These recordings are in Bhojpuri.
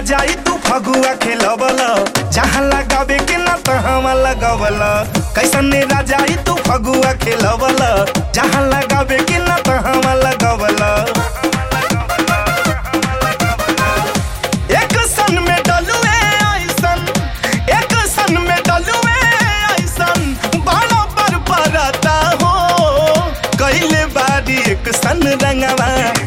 जाई तू फगुआ खेलबल जहाँ लगावे के ना तहाँ लगवल कैसन राजाई तू फगुआ खेलबल जहाँ लगावे के ना तहाँ लगवल एक सन में डलुए ऐसन एक सन में डलुए ऐसन बाड़ा पर परता हो कैले बारी एक सन रंगवा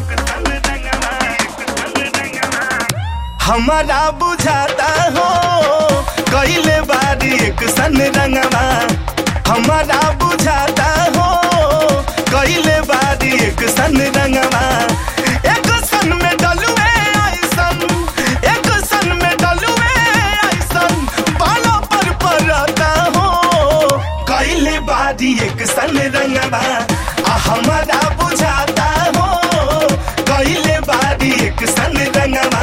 हमारा बुझाता हो कैले बारी एक सन रंगवा हमारा बुझाता हो कैले बारी एक सन रंगवा एक सन में डलुए ऐसन एक सन में डलुए ऐसन बालों पर परता हो कैले बारी एक सन रंगवा आ हमारा बुझाता हो कैले बारी एक सन रंगवा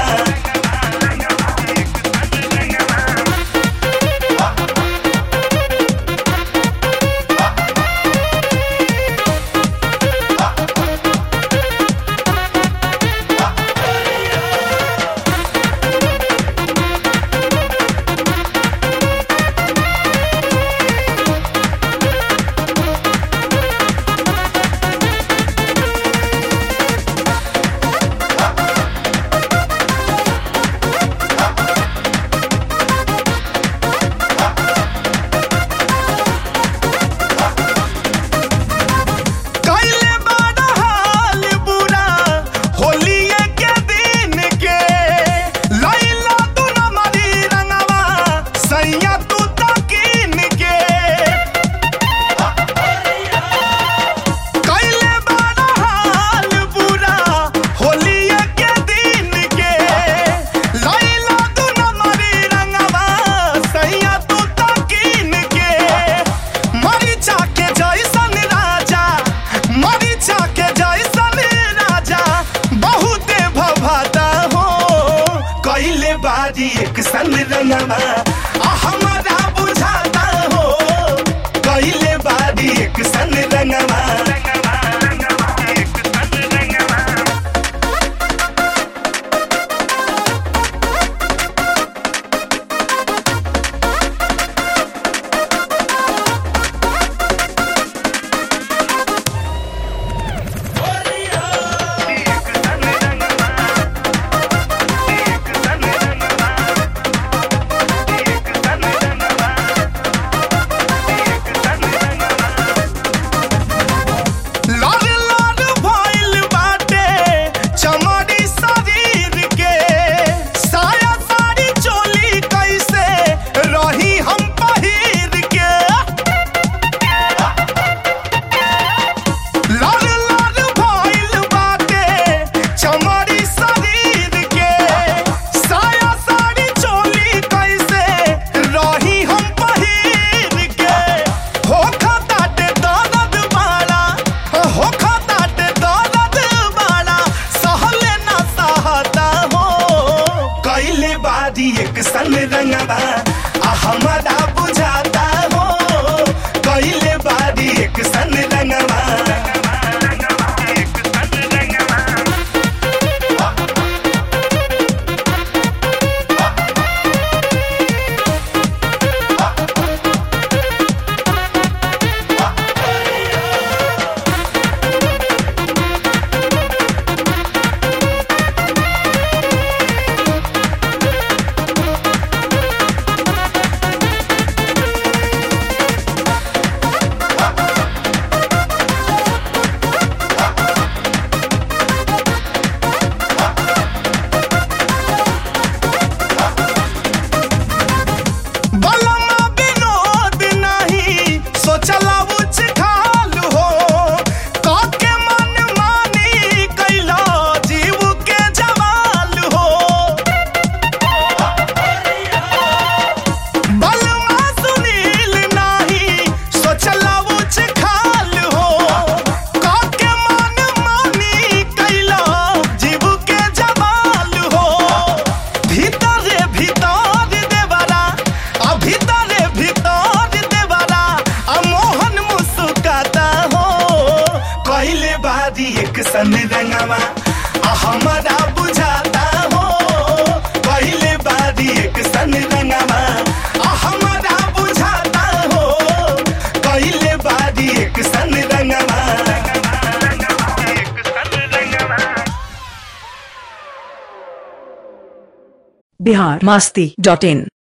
कैले बड़ा हाल बुरा होलिये के दिन के लैला तू न मरी रंगवा सैया तू तकीन के कैले बड़ा हाल बुरा होलिये के दिन के लैला तू न मरी रंगवा सैया तू तकीन के मरीचा के जैसन राजा मरीचा के जैसन राजा बहुते भभाता हो कैले बारी एक सन रंगवा आ हमारा बुझाता हो कैले बारी एक सन रंगवा लाल लाल भइल बाटे चमड़ी शरीर के साया साड़ी चोली कैसे रही हम पहिर के लाल लाल भइल बाटे चमड़ी शरीर के साया साड़ी चोली कैसे रही हम पहिर के हो खताटे दर्द बाड़ा हो खताटे दर्द बाड़ा सहले ना सहता हो कैले बारी एक सन रंगवा आ हमारा बुझाता हो कैले बारी एक सन रंगवा बलमा विनोद नहीं सोचला उच खाल हो काके मन मानी कैला जीव के जवाल हो बलमा सुनील नहीं सोचला उच खाल हो काके मन मानी कैला जीव के जवाल हो भीतरे भीतर देवरा आ भीतरे भीतर देवरा आ मोहन मुस्काता हो कैले बारी एक सन रंगवा आ हमारा बुझाता हो कैले बारी एक सन रंगवा आ हमारा बुझाता हो कैले बारी एक सन रंगवा बिहार मस्ती डॉट इन